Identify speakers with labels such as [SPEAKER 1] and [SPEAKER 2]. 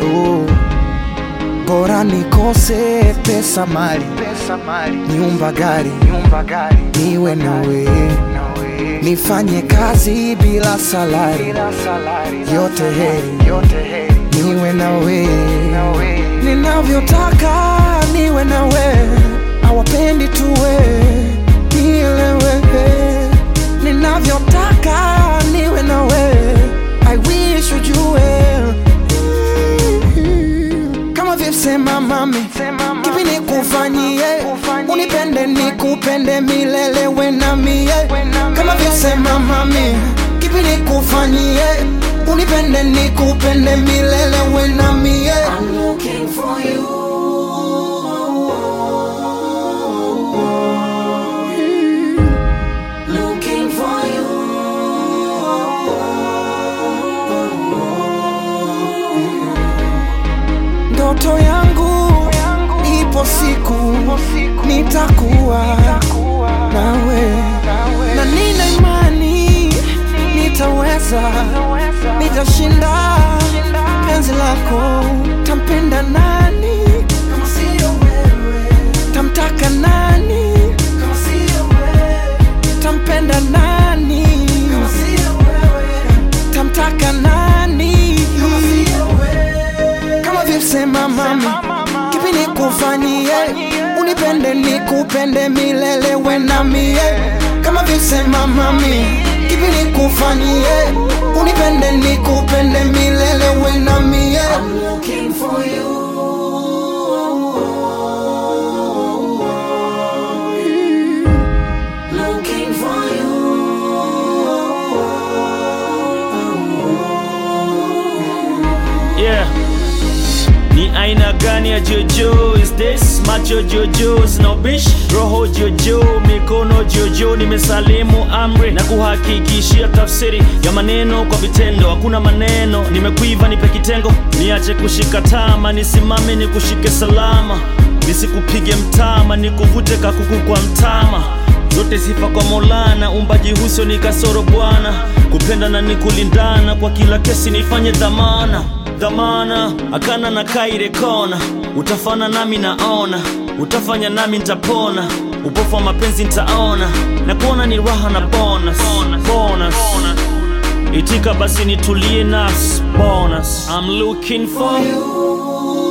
[SPEAKER 1] oh. Bora nikose pesa mali,
[SPEAKER 2] pesa mali
[SPEAKER 1] nyumba gari,
[SPEAKER 2] nyumba gari
[SPEAKER 1] niwe nawe,
[SPEAKER 2] nawe
[SPEAKER 1] nifanye kazi bila salari,
[SPEAKER 2] bila salari
[SPEAKER 1] yote heri,
[SPEAKER 2] yote heri
[SPEAKER 1] niwe nawe,
[SPEAKER 2] nawe
[SPEAKER 1] ninavyotaka niwe nawe, hawapendi tuwe nielewe, ninavyotaka niwe nawe, I wish ujue kama vipsema mami
[SPEAKER 2] Sema mama,
[SPEAKER 1] kipi nikufanyie
[SPEAKER 2] nikufanyie,
[SPEAKER 1] unipende nikupende milele we na mie
[SPEAKER 2] We na
[SPEAKER 1] kama
[SPEAKER 2] mie.
[SPEAKER 1] vyosema mami kipi nikufanyie unipende nikupende milele we na mie I'm looking for you looking for you ndoto yangu ipo siku
[SPEAKER 2] siku
[SPEAKER 1] nitakuwa
[SPEAKER 2] kuwa
[SPEAKER 1] nawe
[SPEAKER 2] nawe
[SPEAKER 1] na nina imani nitaweza nitashinda penzi lako tampenda nani kama sio wewe tamtaka nani kama sio wewe tampenda nani kama sio wewe tamtaka nani kama sio wewe kama vipsema mami kipi nikufanyie unipende nikupende milele we na mie kama vipsema mami kipi nikufanyie unipende nikupende milele we na mie I'm looking for you looking for
[SPEAKER 3] Yeah. Ni aina gani ya jojo is this? Macho jojo sina ubishi, roho jojo, mikono jojo. Nimesalimu amri na kuhakikishia tafsiri ya maneno kwa vitendo. Hakuna maneno, nimekuiva, nipe kitengo, niache kushika tama, nisimame nikushike salama, nisikupige mtama, nikuvute kakuku kwa mtama zote sifa kwa Maulana, umbaji huso ni kasoro Bwana, kupenda na nikulindana, kwa kila kesi nifanye dhamana dhamana, akana na kaire kona, utafana nami naona, utafanya nami nitapona, upofu wa mapenzi nitaona, na kuona ni raha na bonus, bonus. Itika basi nitulie nas bonus. I'm looking for you